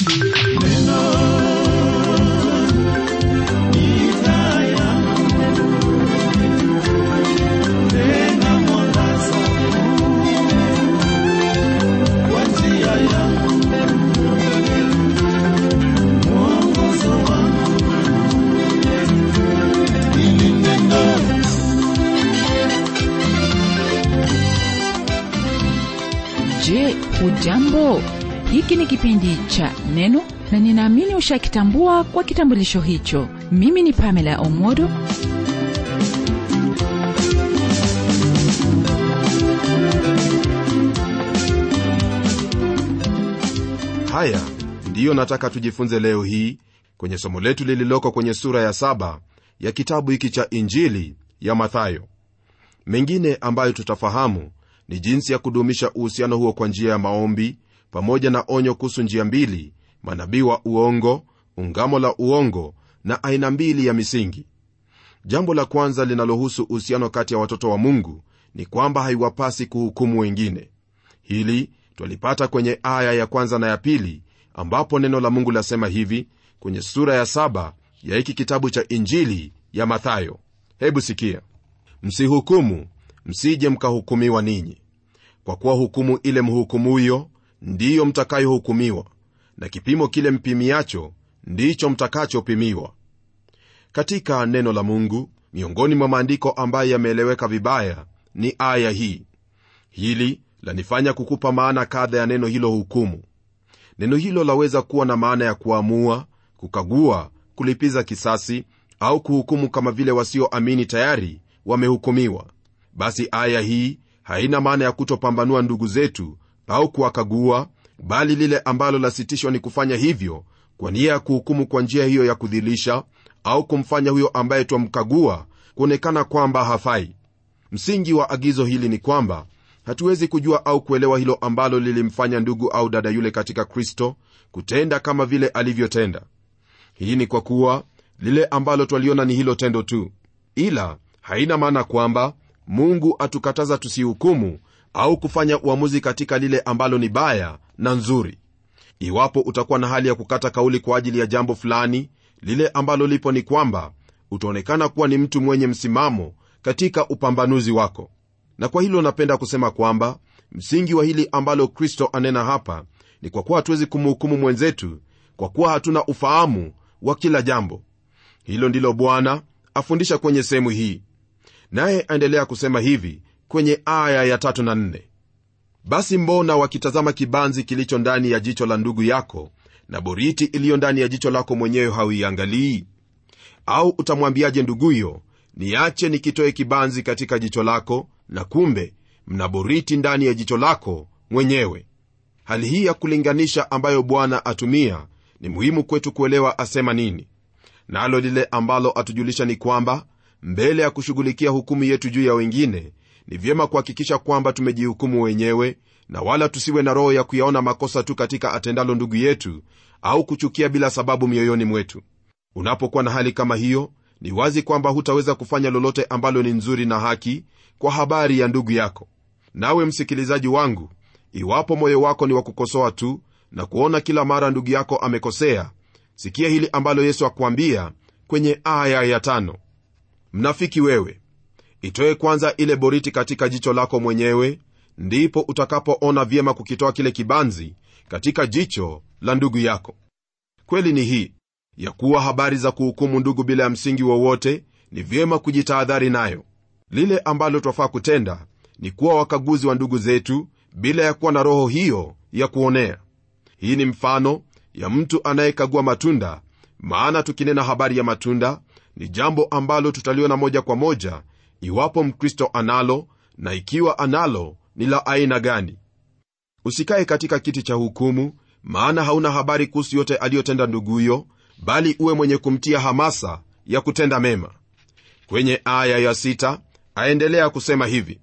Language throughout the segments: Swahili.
Je, hujambo? Hiki ni kipindi cha Neno na ninaamini ushakitambua kwa kitambulisho hicho. Mimi ni Pamela Omodo. haya ndiyo nataka tujifunze leo hii kwenye somo letu lililoko kwenye sura ya saba ya kitabu hiki cha injili ya mathayo mengine ambayo tutafahamu ni jinsi ya kudumisha uhusiano huo kwa njia ya maombi pamoja na onyo kuhusu njia mbili manabii wa uongo ungamo la uongo na aina mbili ya misingi jambo la kwanza linalohusu uhusiano kati ya watoto wa mungu ni kwamba haiwapasi kuhukumu wengine hili twalipata kwenye aya ya kwanza na ya pili ambapo neno la mungu lasema hivi kwenye sura ya saba ya hiki kitabu cha injili ya mathayo hebu sikia msihukumu msije mkahukumiwa ninyi kwa kuwa hukumu ile mhukumuyo ndiyo mtakayohukumiwa na kipimo kile mpimiacho ndicho mtakachopimiwa katika neno la mungu miongoni mwa maandiko ambayo yameeleweka vibaya ni aya hii hili lanifanya kukupa maana kadha ya neno hilo hukumu neno hilo laweza kuwa na maana ya kuamua kukagua kulipiza kisasi au kuhukumu kama vile wasioamini tayari wamehukumiwa basi aya hii haina maana ya kutopambanua ndugu zetu au kuwakagua bali lile ambalo lasitishwa ni kufanya hivyo kwa nia ya kuhukumu kwa njia hiyo ya kudhilisha au kumfanya huyo ambaye twamkagua kuonekana kwamba hafai msingi wa agizo hili ni kwamba hatuwezi kujua au kuelewa hilo ambalo lilimfanya ndugu au dada yule katika kristo kutenda kama vile alivyotenda hii ni kwa kuwa lile ambalo twaliona ni hilo tendo tu ila haina maana kwamba mungu atukataza tusihukumu au kufanya uamuzi katika lile ambalo ni baya na nzuri iwapo utakuwa na hali ya kukata kauli kwa ajili ya jambo fulani lile ambalo lipo ni kwamba utaonekana kuwa ni mtu mwenye msimamo katika upambanuzi wako na kwa hilo napenda kusema kwamba msingi wa hili ambalo kristo anena hapa ni kwa kuwa hatuwezi kumhukumu mwenzetu kwa kuwa hatuna ufahamu wa kila jambo hilo ndilo bwana afundisha kwenye sehemu hii naye aendelea kusema hivi kwenye aya ya tatu na nne basi mbona wakitazama kibanzi kilicho ndani ya jicho la ndugu yako na boriti iliyo ndani ya jicho lako mwenyewe hauiangalii au utamwambiaje nduguyo niache nikitoe kibanzi katika jicho lako na kumbe mna boriti ndani ya jicho lako mwenyewe hali hii ya kulinganisha ambayo bwana atumia ni muhimu kwetu kuelewa asema nini nalo na lile ambalo atujulisha ni kwamba mbele ya kushughulikia hukumu yetu juu ya wengine ni vyema kuhakikisha kwamba tumejihukumu wenyewe na wala tusiwe na roho ya kuyaona makosa tu katika atendalo ndugu yetu au kuchukia bila sababu mioyoni mwetu unapokuwa na hali kama hiyo ni wazi kwamba hutaweza kufanya lolote ambalo ni nzuri na haki kwa habari ya ndugu yako nawe msikilizaji wangu iwapo moyo wako ni wa kukosoa tu na kuona kila mara ndugu yako amekosea sikia hili ambalo yesu akuambia kwenye aya ya tano mnafiki wewe itoe kwanza ile boriti katika jicho lako mwenyewe ndipo utakapoona vyema kukitoa kile kibanzi katika jicho la ndugu yako kweli ni hii ya kuwa habari za kuhukumu ndugu bila ya msingi wowote ni vyema kujitahadhari nayo lile ambalo twafaa kutenda ni kuwa wakaguzi wa ndugu zetu bila ya kuwa na roho hiyo ya kuonea hii ni mfano ya mtu anayekagua matunda maana tukinena habari ya matunda ni jambo ambalo tutaliona moja kwa moja iwapo mkristo analo na ikiwa analo ni la aina gani usikaye katika kiti cha hukumu maana hauna habari kuhusu yote aliyotenda nduguyo bali uwe mwenye kumtia hamasa ya kutenda mema kwenye aya ya sita aendelea kusema hivi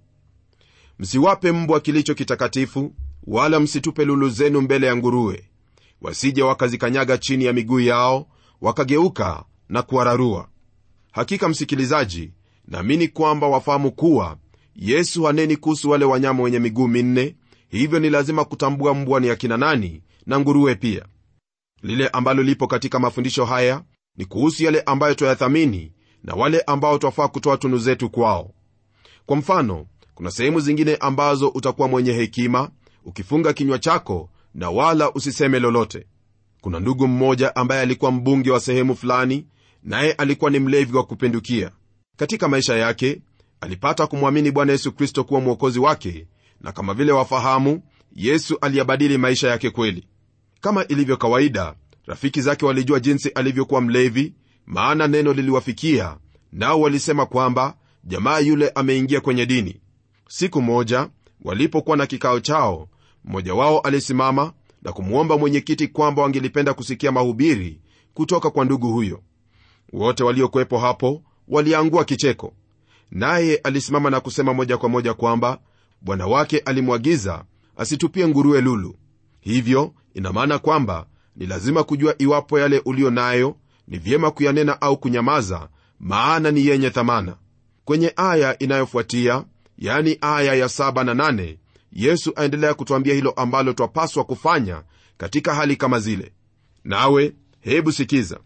msiwape mbwa kilicho kitakatifu wala msitupe lulu zenu mbele ya nguruwe wasije wakazikanyaga chini ya miguu yao wakageuka na kuwararua hakika msikilizaji naamini kwamba wafahamu kuwa yesu haneni kuhusu wale wanyama wenye miguu minne hivyo ni lazima kutambua mbwa ni akina nani na nguruwe pia lile ambalo lipo katika mafundisho haya ni kuhusu yale ambayo twayathamini na wale ambao twafaa kutoa tunu zetu kwao kwa mfano kuna sehemu zingine ambazo utakuwa mwenye hekima ukifunga kinywa chako na wala usiseme lolote kuna ndugu mmoja ambaye alikuwa mbunge wa sehemu fulani naye alikuwa ni mlevi wa kupindukia katika maisha yake alipata kumwamini bwana yesu kristo kuwa mwokozi wake na kama vile wafahamu yesu aliyabadili maisha yake kweli kama ilivyo kawaida rafiki zake walijua jinsi alivyokuwa mlevi maana neno liliwafikia nao walisema kwamba jamaa yule ameingia kwenye dini siku moja walipokuwa na kikao chao mmoja wao alisimama na kumwomba mwenyekiti kwamba wangelipenda kusikia mahubiri kutoka kwa ndugu huyo wote waliokuwepo hapo waliangua kicheko naye alisimama na kusema moja kwa moja kwamba bwana wake alimwagiza asitupie nguruwe lulu hivyo ina maana kwamba ni lazima kujua iwapo yale uliyo nayo ni vyema kuyanena au kunyamaza maana ni yenye thamana kwenye aya inayofuatia yani aya ya 7 na 8 yesu aendelea kutwambia hilo ambalo twapaswa kufanya katika hali kama zile nawe hebu sikiza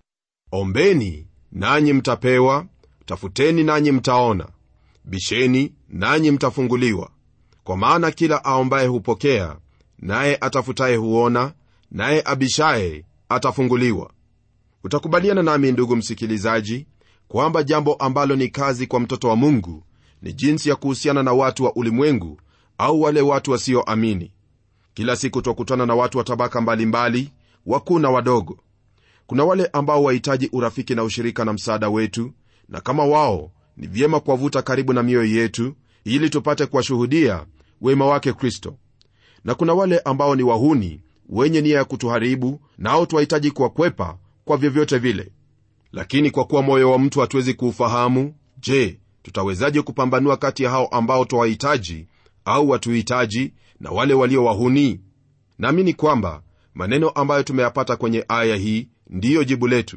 ombeni nanyi mtapewa tafuteni nanyi mtaona bisheni nanyi mtafunguliwa kwa maana kila aombaye hupokea naye atafutaye huona naye abishaye atafunguliwa utakubaliana nami ndugu msikilizaji kwamba jambo ambalo ni kazi kwa mtoto wa mungu ni jinsi ya kuhusiana na watu wa ulimwengu au wale watu wasioamini kila siku twakutana na watu wa tabaka mbalimbali wakuu na wadogo kuna wale ambao wahitaji urafiki na ushirika na msaada wetu na kama wao ni vyema kuwavuta karibu na mioyo yetu ili tupate kuwashuhudia wema wake kristo na kuna wale ambao ni wahuni wenye nia ya kutuharibu nao twahitaji kuwakwepa kwa vyovyote vile lakini kwa kuwa moyo wa mtu hatuwezi kuufahamu je tutawezaje kupambanua kati ya hao ambao twawahitaji au watuhitaji na wale walio wahuni naamini kwamba maneno ambayo tumeyapata kwenye aya hii ndiyo jibu letu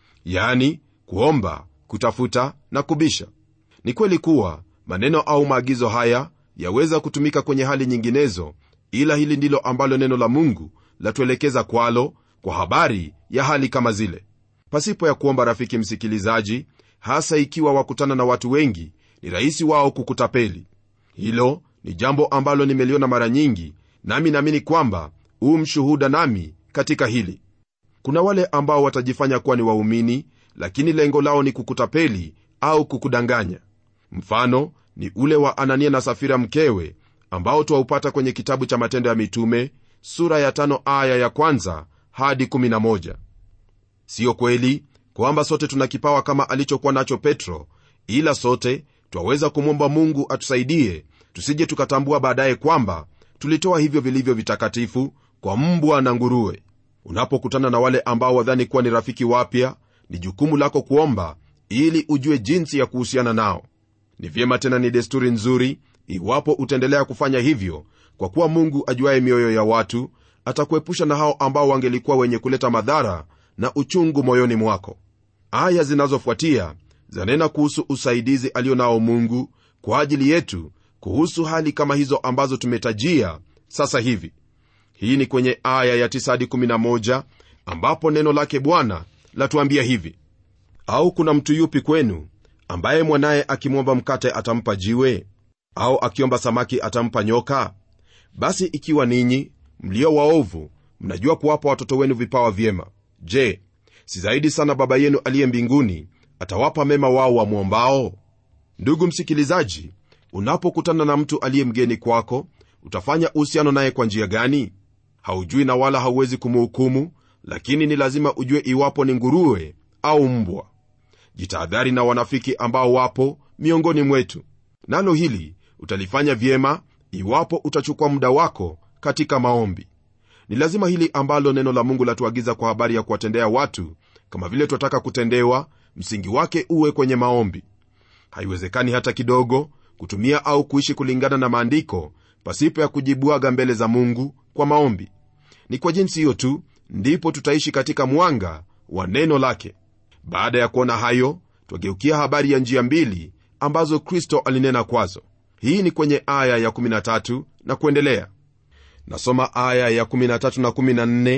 yani kuomba kutafuta na kubisha ni kweli kuwa maneno au maagizo haya yaweza kutumika kwenye hali nyinginezo ila hili ndilo ambalo neno la mungu latuelekeza kwalo kwa habari ya hali kama zile pasipo ya kuomba rafiki msikilizaji hasa ikiwa wakutana na watu wengi ni rahisi wao kukutapeli hilo ni jambo ambalo nimeliona mara nyingi nami naamini kwamba huu mshuhuda nami katika hili kuna wale ambao watajifanya kuwa ni waumini lakini lengo lao ni kukutapeli au kukudanganya mfano ni ule wa anania na safira mkewe ambao twaupata kwenye kitabu cha matendo ya mitume sura ya tano aya ya kwanza hadi 11 siyo kweli kwamba sote tuna kipawa kama alichokuwa nacho petro ila sote twaweza kumwomba mungu atusaidie tusije tukatambua baadaye kwamba tulitoa hivyo vilivyo vitakatifu kwa mbwa na nguruwe unapokutana na wale ambao wadhani kuwa ni rafiki wapya ni jukumu lako kuomba ili ujue jinsi ya kuhusiana nao ni vyema tena ni desturi nzuri iwapo utaendelea kufanya hivyo kwa kuwa mungu ajuaye mioyo ya watu atakuepusha na hao ambao wangelikuwa wenye kuleta madhara na uchungu moyoni mwako aya zinazofuatia zanena kuhusu usaidizi alio nao mungu kwa ajili yetu kuhusu hali kama hizo ambazo tumetajia sasa hivi hii ni kwenye aya ya 9 hadi 11 ambapo neno lake bwana latuambia hivi au kuna mtu yupi kwenu ambaye mwanaye akimwomba mkate atampa jiwe au akiomba samaki atampa nyoka basi ikiwa ninyi mlio waovu mnajua kuwapa watoto wenu vipawa vyema je si zaidi sana baba yenu aliye mbinguni atawapa mema wao wamwombao ndugu msikilizaji unapokutana na mtu aliye mgeni kwako utafanya uhusiano naye kwa njia gani haujui na wala hauwezi kumuhukumu lakini ni lazima ujue iwapo ni nguruwe au mbwa jitahadhari na wanafiki ambao wapo miongoni mwetu nalo hili utalifanya vyema iwapo utachukua muda wako katika maombi ni lazima hili ambalo neno la mungu latuagiza kwa habari ya kuwatendea watu kama vile twataka kutendewa msingi wake uwe kwenye maombi haiwezekani hata kidogo kutumia au kuishi kulingana na maandiko pasipo ya kujibwaga mbele za mungu kwa maombi ni kwa jinsi hiyo tu ndipo tutaishi katika mwanga wa neno lake baada ya kuona hayo twageukia habari ya njia mbili ambazo kristo alinena kwazo hii ni kwenye aya ya 13 na kuendelea nasoma aya ya 13 na 14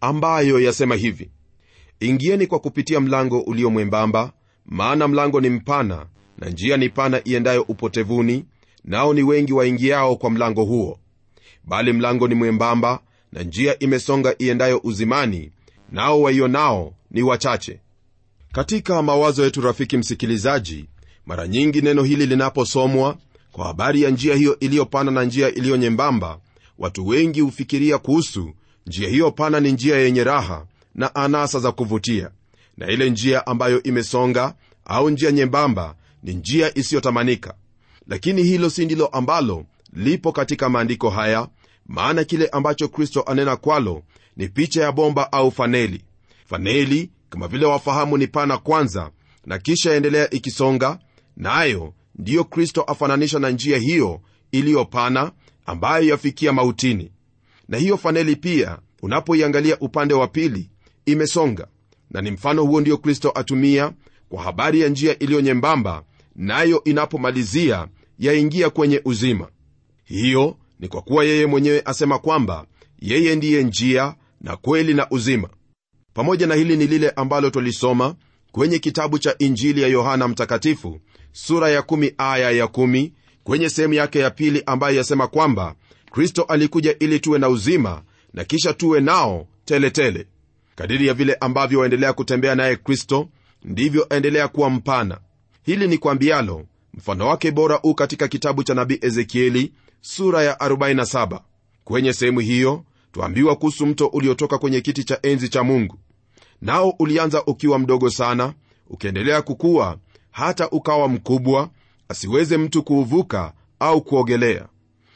ambayo yasema hivi ingieni kwa kupitia mlango ulio mwembamba maana mlango ni mpana na njia ni pana iendayo upotevuni nao ni wengi waingiao kwa mlango huo bali mlango ni mwembamba na njia imesonga iendayo uzimani nao waionao ni wachache katika mawazo yetu rafiki msikilizaji mara nyingi neno hili linaposomwa kwa habari ya njia hiyo iliyopana na njia iliyo nyembamba watu wengi hufikiria kuhusu njia hiyo pana ni njia yenye raha na anasa za kuvutia na ile njia ambayo imesonga au njia nyembamba ni njia isiyotamanika lakini hilo si ndilo ambalo lipo katika maandiko haya maana kile ambacho kristo anena kwalo ni picha ya bomba au faneli faneli kama vile wafahamu ni pana kwanza na kisha endelea ikisonga nayo na ndiyo kristo afananisha na njia hiyo iliyopana ambayo yafikia mautini na hiyo faneli pia unapoiangalia upande wa pili imesonga na ni mfano huo ndio kristo atumia kwa habari ya njia iliyo nyembamba nayo inapomalizia yaingia kwenye uzima hiyo ni kwa kuwa yeye mwenyewe asema kwamba yeye ndiye njia na kweli na uzima pamoja na hili ni lile ambalo twalisoma kwenye kitabu cha injili ya yohana mtakatifu sura ya 1 aya ya 1 kwenye sehemu yake ya pili ambayo yasema kwamba kristo alikuja ili tuwe na uzima na kisha tuwe nao teletele tele. kadiri ya vile ambavyo waendelea kutembea naye kristo ndivyo aendelea kuwa mpana hili ni kwambialo mfano wake bora u katika kitabu cha nabii ezekieli sura ya 47 kwenye sehemu hiyo twaambiwa kuhusu mto uliotoka kwenye kiti cha enzi cha mungu nao ulianza ukiwa mdogo sana ukiendelea kukua hata ukawa mkubwa asiweze mtu kuuvuka au kuogelea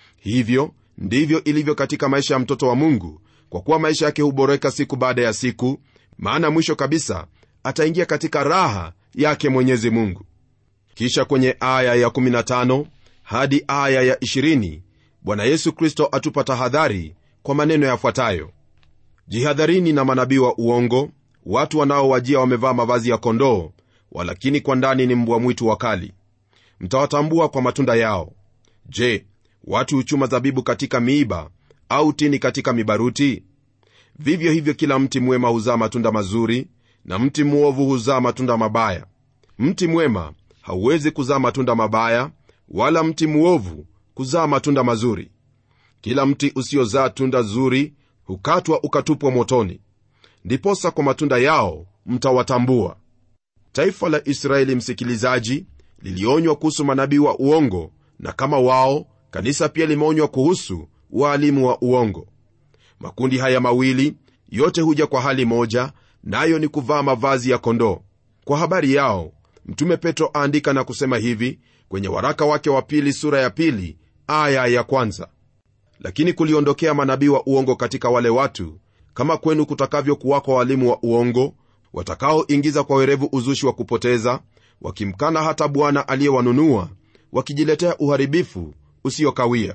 hivyo ndivyo ilivyo katika maisha ya mtoto wa mungu kwa kuwa maisha yake huboreka siku baada ya siku maana mwisho kabisa ataingia katika raha yake mwenyezi mungu kisha kwenye aya ya 15 hadi aya ya 20 bwana yesu kristo atupa tahadhari kwa maneno yafuatayo jihadharini na manabii wa uongo watu wanaowajia wamevaa mavazi ya kondoo walakini kwa ndani ni mbwa mwitu wakali mtawatambua kwa matunda yao je watu huchuma zabibu katika miiba au tini katika mibaruti vivyo hivyo kila mti mwema huzaa matunda mazuri na mti mwovu huzaa matunda mabaya mti mwema hauwezi kuzaa matunda mabaya wala mti mwovu kuzaa matunda mazuri kila mti usiozaa tunda zuri hukatwa ukatupwa motoni ndiposa kwa matunda yao mtawatambua taifa la israeli msikilizaji lilionywa kuhusu manabii wa uongo na kama wao kanisa pia limeonywa kuhusu waalimu wa uongo makundi haya mawili yote huja kwa hali moja nayo na ni kuvaa mavazi ya kondoo kwa habari yao mtume petro aandika na kusema hivi kwenye waraka wake wa pili sura ya pili aya ya kwanza lakini kuliondokea manabii wa uongo katika wale watu kama kwenu kutakavyokuwako walimu wa uongo watakaoingiza kwa werevu uzushi wa kupoteza wakimkana hata bwana aliyewanunua wakijiletea uharibifu usiokawia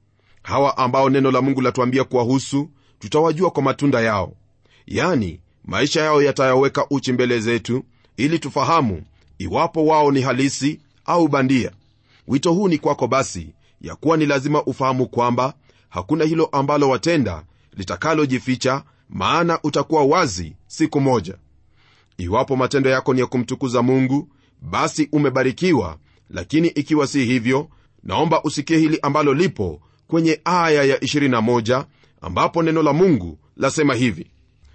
hawa ambao neno la mungu latuambia kuwahusu tutawajua kwa matunda yao yani maisha yao yatayaweka uchi mbele zetu ili tufahamu iwapo wao ni halisi au bandia wito huu ni kwako basi ya kuwa ni lazima ufahamu kwamba hakuna hilo ambalo watenda litakalojificha maana utakuwa wazi siku moja iwapo matendo yako ni ya kumtukuza mungu basi umebarikiwa lakini ikiwa si hivyo naomba usikie hili ambalo lipo kwenye aya ya 21 ambapo neno la mungu lasema hivi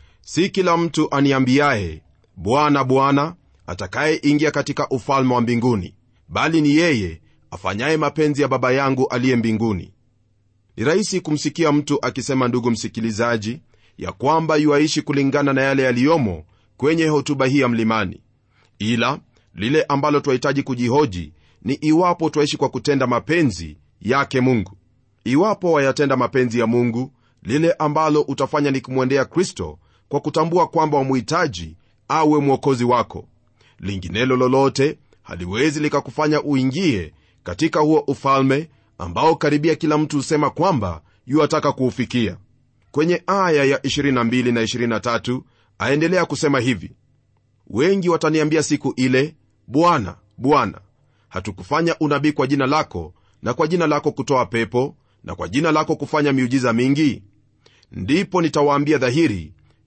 si kila mtu aniambiaye bwana bwana atakayeingia katika ufalme wa mbinguni bali ni yeye afanyaye mapenzi ya baba yangu aliye mbinguni ni rahisi kumsikia mtu akisema ndugu msikilizaji ya kwamba yuaishi kulingana na yale yaliyomo kwenye hotuba hii ya mlimani ila lile ambalo twahitaji kujihoji ni iwapo twaishi kwa kutenda mapenzi yake mungu iwapo wayatenda mapenzi ya mungu lile ambalo utafanya ni kumwendea kristo kwa kutambua kwamba wamuhitaji awe mwokozi wako linginelo lolote haliwezi likakufanya uingie katika huo ufalme ambao karibia kila mtu husema kwamba yuataka kuufikia kwenye aya ya 22 na 23 aendelea kusema hivi wengi wataniambia siku ile bwana bwana hatukufanya unabii kwa jina lako na kwa jina lako kutoa pepo na kwa jina lako kufanya miujiza mingi ndipo nitawaambia dhahiri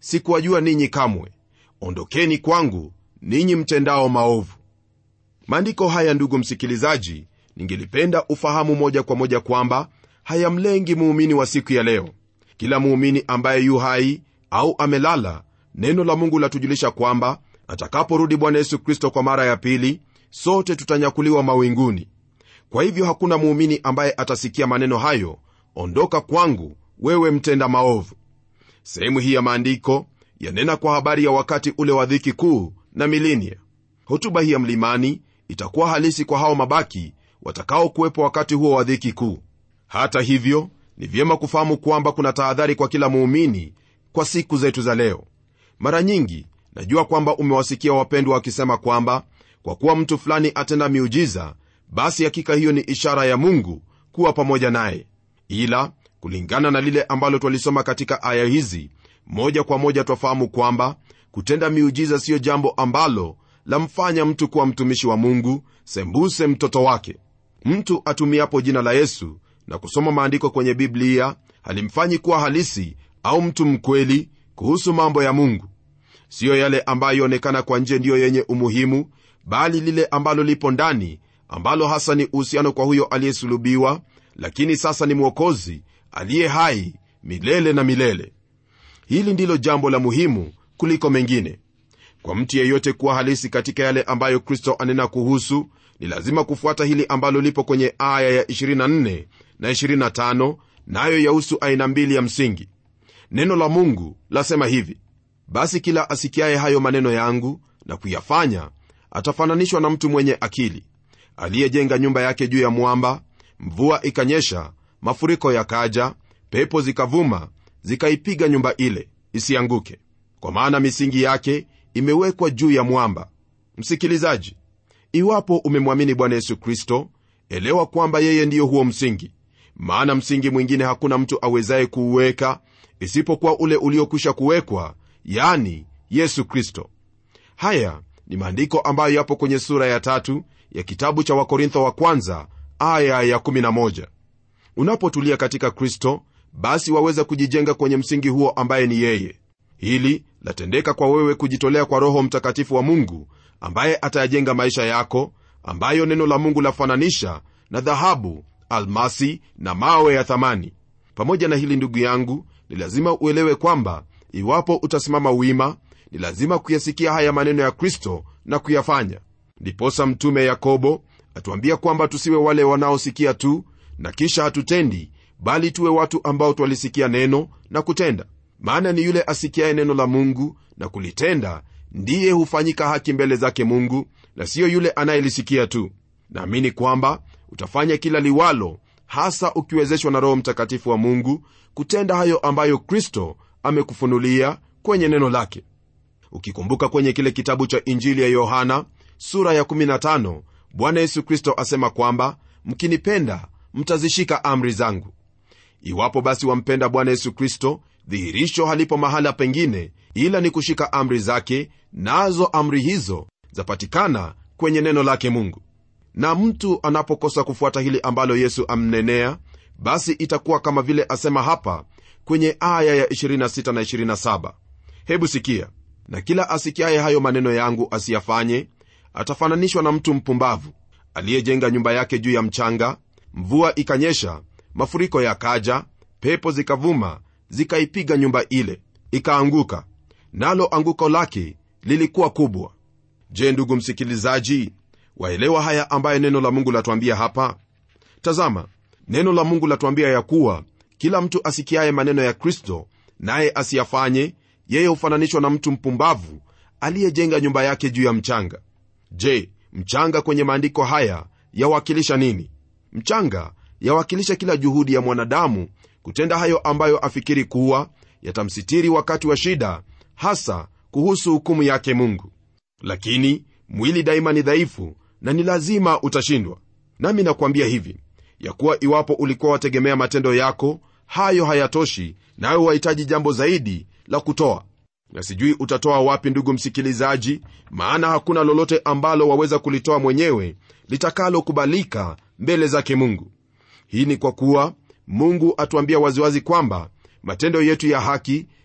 sikuwajua ninyi kamwe ondokeni kwangu ninyi mtendao maovu maandiko haya ndugu msikilizaji ningelipenda ufahamu moja kwa moja kwamba hayamlengi muumini wa siku ya leo kila muumini ambaye yu hai au amelala neno la mungu latujulisha kwamba atakaporudi bwana yesu kristo kwa mara ya pili sote tutanyakuliwa mawinguni kwa hivyo hakuna muumini ambaye atasikia maneno hayo ondoka kwangu wewe mtenda maovu sehemu hii ya maandiko yanena kwa habari ya wakati ule wa dhiki kuu na milinia hotuba hii ya mlimani itakuwa halisi kwa hao mabaki watakaokuwepo wakati huo wa dhiki kuu hata hivyo ni vyema kufahamu kwamba kuna tahadhari kwa kila muumini kwa siku zetu za leo mara nyingi najua kwamba umewasikia wapendwa wakisema kwamba kwa kuwa mtu fulani atenda miujiza basi hakika hiyo ni ishara ya mungu kuwa pamoja naye ila kulingana na lile ambalo twalisoma katika aya hizi moja kwa moja twafahamu kwamba kutenda miujiza siyo jambo ambalo lamfanya mtu kuwa mtumishi wa mungu sembuse mtoto wake mtu atumiapo jina la yesu na kusoma maandiko kwenye biblia halimfanyi kuwa halisi au mtu mkweli kuhusu mambo ya mungu siyo yale ambayo onekana kwa nje ndiyo yenye umuhimu bali lile ambalo lipo ndani ambalo hasa ni uhusiano kwa huyo aliyesulubiwa lakini sasa ni mwokozi aliye hai milele na milele hili ndilo jambo la muhimu kuliko mengine kwa mtu yeyote kuwa halisi katika yale ambayo kristo anena kuhusu ni lazima kufuata hili ambalo lipo kwenye aya ya 24 na 25 nayo na yahusu aina mbili ya msingi neno la mungu lasema hivi basi kila asikiaye hayo maneno yangu na kuyafanya atafananishwa na mtu mwenye akili aliyejenga nyumba yake juu ya mwamba mvua ikanyesha mafuriko yakaja pepo zikavuma zikaipiga nyumba ile isianguke kwa maana misingi yake imewekwa juu ya mwamba msikilizaji iwapo umemwamini bwana yesu kristo elewa kwamba yeye ndiyo huo msingi maana msingi mwingine hakuna mtu awezaye kuuweka isipokuwa ule uliokwisha kuwekwa yani yesu kristo haya ni maandiko ambayo yapo kwenye sura ya tatu ya kitabu cha wakorintho wa kwanza aya ya 11 unapotulia katika kristo basi waweza kujijenga kwenye msingi huo ambaye ni yeye hili latendeka kwa wewe kujitolea kwa roho mtakatifu wa mungu ambaye atayajenga maisha yako ambayo neno la mungu lafananisha na dhahabu almasi na mawe ya thamani pamoja na hili ndugu yangu ni lazima uelewe kwamba iwapo utasimama wima ni lazima kuyasikia haya maneno ya kristo na kuyafanya ndiposa mtume yakobo atuambia kwamba tusiwe wale wanaosikia tu na kisha hatutendi bali tuwe watu ambao twalisikia neno na kutenda maana ni yule asikiaye neno la mungu na kulitenda ndiye hufanyika haki mbele zake mungu na siyo yule anayelisikia tu naamini kwamba utafanya kila liwalo hasa ukiwezeshwa na roho mtakatifu wa mungu kutenda hayo ambayo kristo amekufunulia kwenye neno lake ukikumbuka kwenye kile kitabu cha injili ya yohana sura ya 15 bwana yesu kristo asema kwamba mkinipenda mtazishika amri zangu iwapo basi wampenda bwana yesu kristo dhihirisho halipo mahala pengine ila ni kushika amri zake nazo amri hizo zapatikana kwenye neno lake mungu na mtu anapokosa kufuata hili ambalo yesu amnenea basi itakuwa kama vile asema hapa kwenye aya ya 26 na 27 hebu sikia na kila asikiaye hayo maneno yangu asiyafanye atafananishwa na mtu mpumbavu aliyejenga nyumba yake juu ya mchanga mvua ikanyesha mafuriko yakaja pepo zikavuma zikaipiga nyumba ile ikaanguka nalo anguko lake lilikuwa kubwa je ndugu msikilizaji waelewa haya ambaye neno la mungu latuambia hapa tazama neno la mungu latuambia ya kuwa kila mtu asikiaye maneno ya kristo naye asiyafanye yeye hufananishwa na mtu mpumbavu aliyejenga nyumba yake juu ya mchanga je mchanga kwenye maandiko haya yawakilisha nini mchanga yawakilisha kila juhudi ya mwanadamu kutenda hayo ambayo afikiri kuwa yatamsitiri wakati wa shida hasa kuhusu hukumu yake mungu lakini mwili daima ni dhaifu na ni lazima utashindwa nami nakwambia hivi ya kuwa iwapo ulikuwa wategemea matendo yako hayo hayatoshi nawe wahitaji jambo zaidi la kutoa na sijui utatoa wapi ndugu msikilizaji maana hakuna lolote ambalo waweza kulitoa mwenyewe litakalokubalika mbele zake mungu hii ni kwa kuwa mungu atuambia waziwazi kwamba matendo yetu ya haki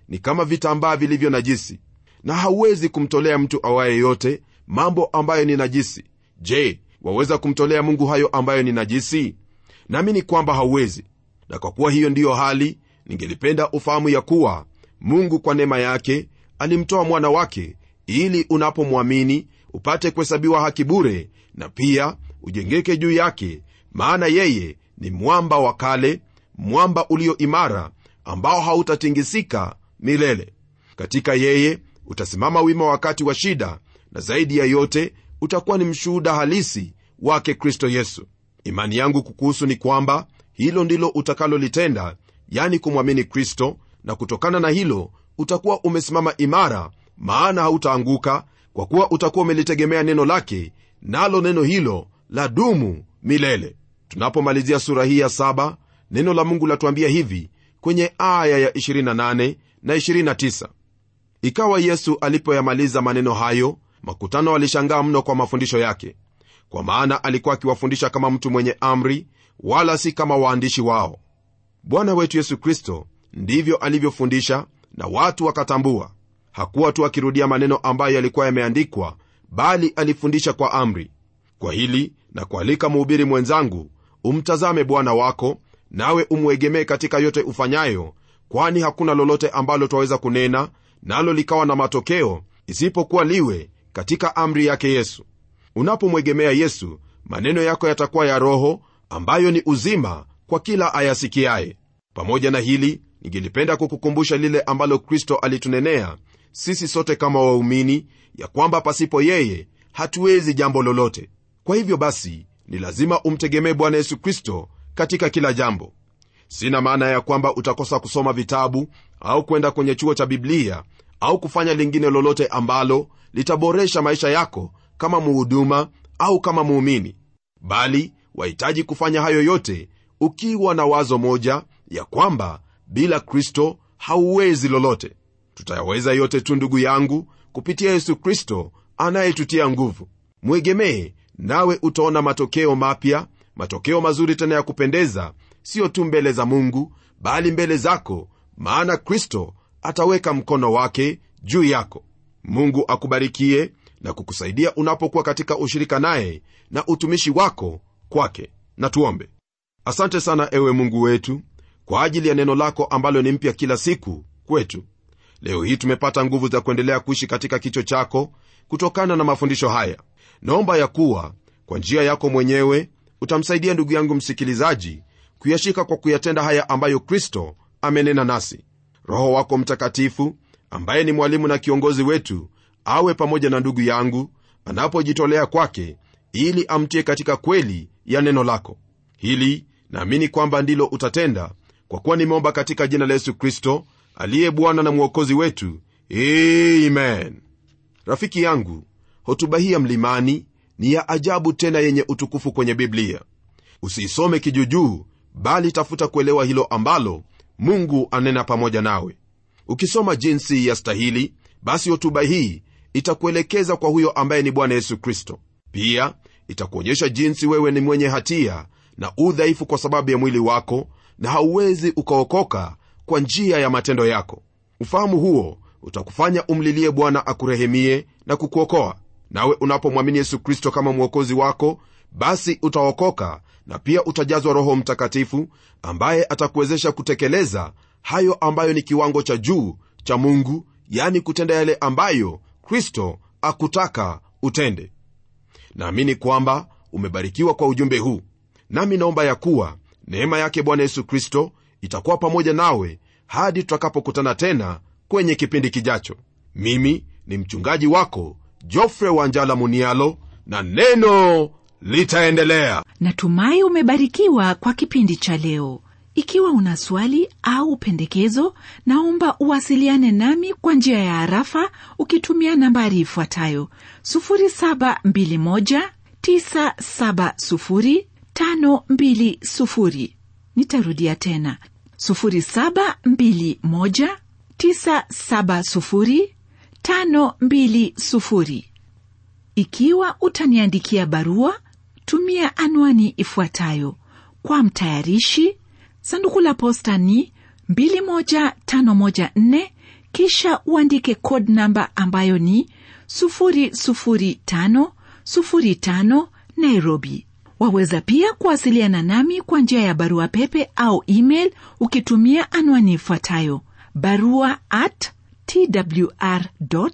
ni kama vitambaa vilivyo najisi na hauwezi kumtolea mtu awaye yote mambo ambayo ni najisi je waweza kumtolea mungu hayo ambayo ni najisi naamini kwamba hauwezi na kwa kuwa hiyo ndiyo hali ningelipenda ufahamu ya kuwa mungu kwa neema yake alimtoa mwana wake ili unapomwamini upate kuhesabiwa haki bure na pia ujengeke juu yake maana yeye ni mwamba wa kale mwamba ulio imara ambao hautatingisika milele katika yeye utasimama wima wakati wa shida na zaidi ya yote utakuwa ni mshuhuda halisi wake kristo yesu imani yangu kukuhusu ni kwamba hilo ndilo utakalolitenda yani kumwamini kristo na kutokana na hilo utakuwa umesimama imara maana hautaanguka kwa kuwa utakuwa umelitegemea neno lake nalo neno hilo la dumu milele tunapomalizia sura hii ya saba neno la mungu latuambia hivi kwenye aya ya 28 na 29 ikawa yesu alipoyamaliza maneno hayo makutano walishangaa mno kwa mafundisho yake kwa maana alikuwa akiwafundisha kama mtu mwenye amri wala si kama waandishi wao bwana wetu yesu kristo ndivyo alivyofundisha na watu wakatambua hakuwa tu akirudia maneno ambayo yalikuwa yameandikwa bali alifundisha kwa amri kwa hili na kualika mhubiri mwenzangu umtazame bwana wako nawe umwegemee katika yote ufanyayo kwani hakuna lolote ambalo twaweza kunena nalo likawa na matokeo isipokuwa liwe katika amri yake yesu unapomwegemea yesu maneno yako yatakuwa ya roho ambayo ni uzima kwa kila ayasikiaye pamoja na hili ningelipenda kukukumbusha lile ambalo kristo alitunenea sisi sote kama waumini ya kwamba pasipo yeye hatuwezi jambo lolote kwa hivyo basi ni lazima umtegemee bwana yesu kristo katika kila jambo sina maana ya kwamba utakosa kusoma vitabu au kwenda kwenye chuo cha biblia au kufanya lingine lolote ambalo litaboresha maisha yako kama muhuduma au kama muumini bali wahitaji kufanya hayo yote ukiwa na wazo moja ya kwamba bila kristo hauwezi lolote tutayaweza yote tu ndugu yangu kupitia yesu kristo anayetutia nguvu mwegemee nawe utaona matokeo mapya matokeo mazuri tena ya kupendeza siyo tu mbele za mungu bali mbele zako maana kristo ataweka mkono wake juu yako mungu akubarikie na kukusaidia unapokuwa katika ushirika naye na utumishi wako kwake na tuombe asante sana ewe mungu wetu kwa ajili ya neno lako ambalo ni mpya kila siku kwetu leo hii tumepata nguvu za kuendelea kuishi katika kicho chako kutokana na mafundisho haya naomba ya kuwa kwa njia yako mwenyewe utamsaidia ndugu yangu msikilizaji kuyashika kwa kuyatenda haya ambayo kristo amenena nasi roho wako mtakatifu ambaye ni mwalimu na kiongozi wetu awe pamoja na ndugu yangu anapojitolea kwake ili amtie katika kweli ya neno lako hili naamini kwamba ndilo utatenda kwa kuwa nimeomba katika jina la yesu kristo aliye bwana na mwokozi wetu amen rafiki yangu hotuba hii ya mlimani ni ya ajabu tena yenye utukufu kwenye biblia usiisome kijujuu bali tafuta kuelewa hilo ambalo mungu anena pamoja nawe ukisoma jinsi ya stahili basi hotuba hii itakuelekeza kwa huyo ambaye ni bwana yesu kristo pia itakuonyesha jinsi wewe ni mwenye hatia na udhaifu kwa sababu ya mwili wako na hauwezi ukaokoka kwa njia ya matendo yako ufahamu huo utakufanya umlilie bwana akurehemie na kukuokoa nawe unapomwamini yesu kristo kama mwokozi wako basi utaokoka na pia utajazwa roho mtakatifu ambaye atakuwezesha kutekeleza hayo ambayo ni kiwango cha juu cha mungu yani kutenda yale ambayo kristo akutaka utende naamini kwamba umebarikiwa kwa ujumbe huu nami naomba ya kuwa neema yake bwana yesu kristo itakuwa pamoja nawe hadi tutakapokutana tena kwenye kipindi kijacho mimi ni mchungaji wako jofre wanjala munialo na neno litaendelea natumai umebarikiwa kwa kipindi cha leo ikiwa una swali au pendekezo naomba uwasiliane nami kwa njia ya harafa ukitumia nambari ifuatayo 721970520 nitarudia tena 721970520 ikiwa utaniandikia barua tumia anwani ifuatayo kwa mtayarishi sanduku la posta ni 21514 kisha uandike code namba ambayo ni 00505 nairobi waweza pia kuwasiliana nami kwa njia ya barua pepe au email ukitumia anwani ifuatayo barua at twr co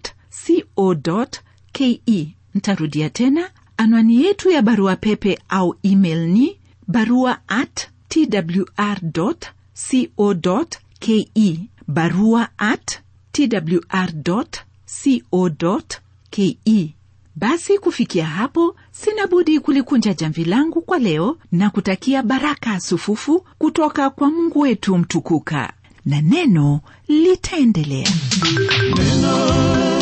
ke ntarudia tena anwani yetu ya barua pepe au email ni barua at twr co ke barua at twr co ke basi kufikia hapo sina budi kulikunja jamvi langu kwa leo na kutakia baraka sufufu kutoka kwa mungu wetu mtukuka na neno litaendelea neno